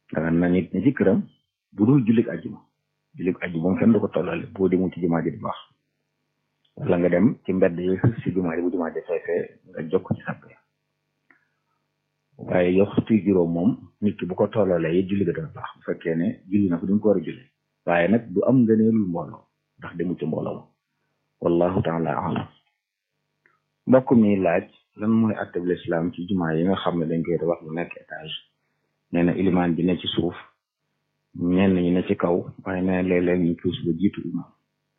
danga na nit ñi ci këram bu dul jullit ajjuma jullit ajjuma moom kenn du ko tollale boo demul ci jumaa ji di baax wala nga dem ci mbedd yi si jumaa ji bu jumaa ji feefee nga jokk ci sàpp waaye yow waxtu juróom moom nit ki bu ko tollalee it julli ga dana baax bu fekkee ne julli na ko duñ ko war a julli waaye nag du am ngëneelul mbooloo ndax demul ci mbooloo wallahu taala alam mbokk mi laaj lan mooy atteb lislaam ci jumaa yi nga xam ne dañ koy wax lu nekk étage nee na ilimaan bi ne ci suuf ñenn ñi ne ci kaw waaye nee na léeg-léeg ñu puus ba jiitu imaam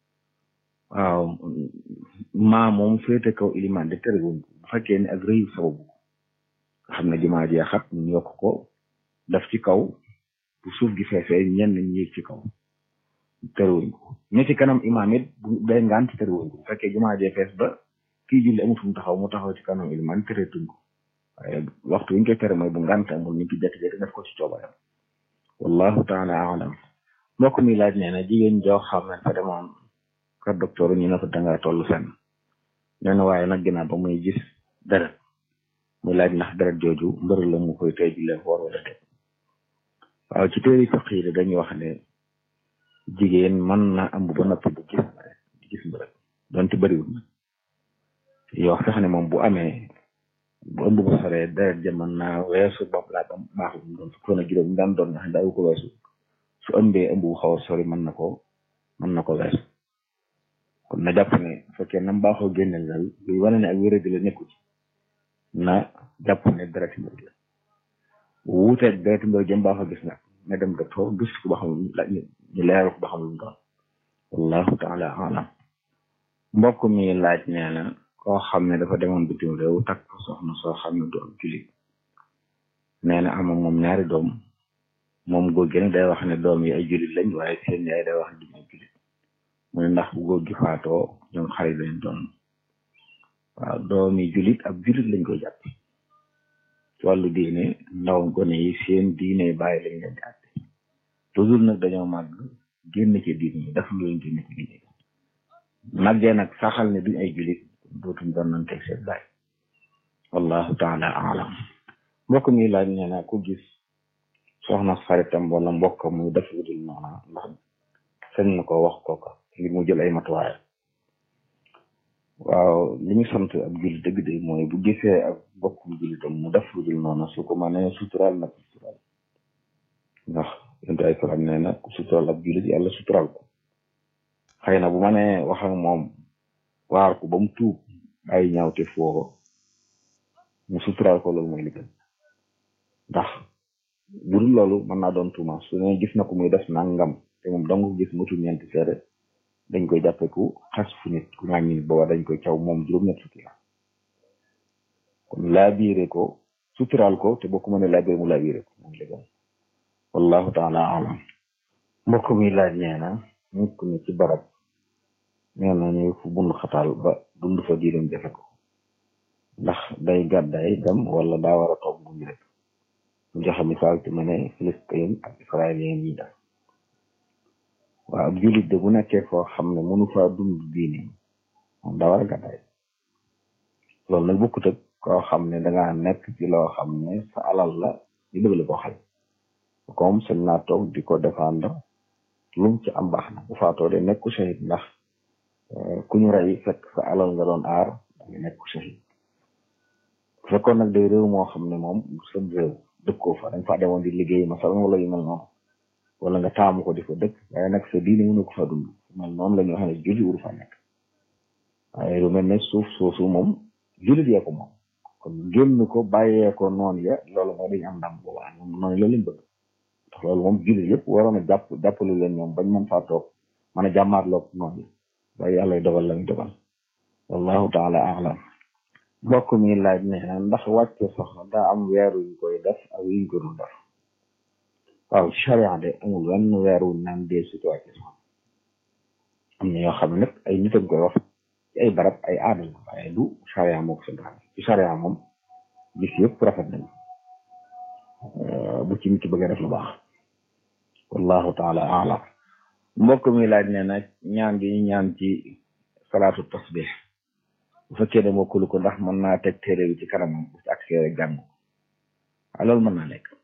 waaw maa moom féete kaw ilimaan de terewuñ ko bu fekkee ne ak rëyu sababu nga xam ne jumaa ji xat ñu yokk ko daf ci kaw bu suuf gi feefee ñenn ñi yéeg ci kaw terewuñ ko ñi ci kanam imaam it bu day ngant terewuñ ko bu fekkee jumaa jee fees ba kii julli amul fu mu taxaw mu taxaw ci kanam ilimaan tereetuñ ko waaye waxtu wi ñu koy tere mooy bu ngant amul nit ki jékki-jékki def ko ci coobareem wallahu taala alam mbokk mi laaj nee na jigéen joo xam ne fa demoon kër docteur ñu ne ko dangaa toll fenn nee na waaye nag ginnaaw ba muy gis deret muy laaj ndax deret jooju mbër la mu koy tey jullee woor wala déet waaw ci téeri fiq yi dañuy wax ne jigéen mën na ëmb ba noppi di gis di gis mbërëg donte bëriwul nag yoo sax ne moom bu amee bu ëmb ba soree deret ja mën naa weesu bopp laa ba baaxul mu doon fukkoon ak juróom daan doon nga xam daawu ko weesu su ëmbee ëmb bu xaw a sori mën na ko mën na ko weesu kon na jàpp ne bu fekkee nam baaxoo génneel dal luy wane ne ak wéradi la nekku ci na jàpp ne deret mbir la bu wuuteeg deret mbir jëm baaxoo gis nag na dem docteur gis ko ba xam ñu leeral ko ba xam lu mu doon wallahu taala alam mbokk mi laaj nee na koo xam ne dafa demoon bitim réew takk soxna soo xam ne du am julit nee na ama moom ñaari doom moom góor gi nag day wax ne doom yi ay julit lañ waaye seen yaay day wax ne duñ ay julit mu ne ndax bu góor gi faatoo ñoom xarit lañ doon waaw doom yi julit ab julit lañ koy jàpp ci wàllu diine ndaw gone yi seen diine bàyyi lañ leen di àtte toujours nag dañoo màgg génn ci diine yi dafa lu leen génn ci diine màggee nag saxal ne duñ ay julit dootuñ doon nañ teg seen baay wallahu taala alam mbokk mi laaj nee na ku gis soxna xaritam wala mbokk muy def lu dul noona ndax sañ na ko wax kooka ngir mu jël ay matuwaay waaw li ñu sant ab jullit dëgg de mooy bu gisee ak mbokkum jullitam mu def lu dul noona su ko mënee suturaal na ko suturaal ndax yonent ay salaam nee na ku suturaal ab jullit yàlla suturaal ko xëy na bu mënee wax ak moom waar ko ba mu tuub ay ñaawte foo mu suturaal ko loolu mooy li gën ndax bu dul loolu mën naa doon tuuma su ne gis na ko muy def nangam te moom dong gis mutu ñeenti seede dañ koy jàppe ku xas fu nit ku ŋàññi nit booba dañ koy caw moom juróom-ñett fukki la kon laa biire ko suturaal ko te boo ko mënee laa biire mu laa biire ko mooy li gën wallahu taala alam mbokk mi laaj nee na nit ku ne ci barab nee na ñu fu bund xataal ba dund fa diiram jafe ko ndax day gàddaay dem wala daa war a toog bu ñu rek mu joxe misaal ci ma ne Filistin ak israélien yi def waaw ab jullit de bu nekkee foo xam ne mënu faa dund diine moom daa war a gàddaay loolu nag bokkut ak koo xam ne dangaa nekk ci loo xam ne sa alal la ñu bëgg la ko xal comme sañ naa toog di ko défendre lum ci am baax na bu faatoo de nekku shahid ndax ku ñu rey fekk sa alal nga doon aar danga nekku shahid fekkoon nag day réew moo xam ne moom seen réew dëkkoo fa dañ fa demoon di liggéey masalan wala yu mel noonu wala nga taamu ko di fa dëkk waaye nag sa diine mënu ko fa dund mel noonu la ñu wax ne julli wuru fa nekk waaye lu mel ne suuf soosu moom jullit yee ko moom kon génn ko bàyyee ko noonu ya loolu mooy dañu am ndam boobaa ñoom noonu la leen bëgg ndax loolu moom jullit yëpp waroon a jàpp jàppale leen ñoom bañ mën faa toog mën a jàmmaarloog noonu waaye yàlla dogal la ñu dogal wallahu taala alam mbokk mi laaj ne ndax wàcce soxna daa am weeru yu koy def ak yuñ ko dul def waaw charia de amul wenn weer wu naan dee su ci wàcce soxna am na yoo xam ne nag ay nit a koy wax ci ay barab ay aada la waaye du charia moo ko santaane ci charia moom bis yëpp rafet nañ bu ci nit ki bëgg a def lu baax wallahu taala alam mbokk mi laaj ne nag ñaan gi ñu ñaan ci salaatu tasbih bu fekkee ne mokkulu ko ndax mën naa teg téere bi ci kanamam bu ci accès rek jàng ko loolu mën naa nekk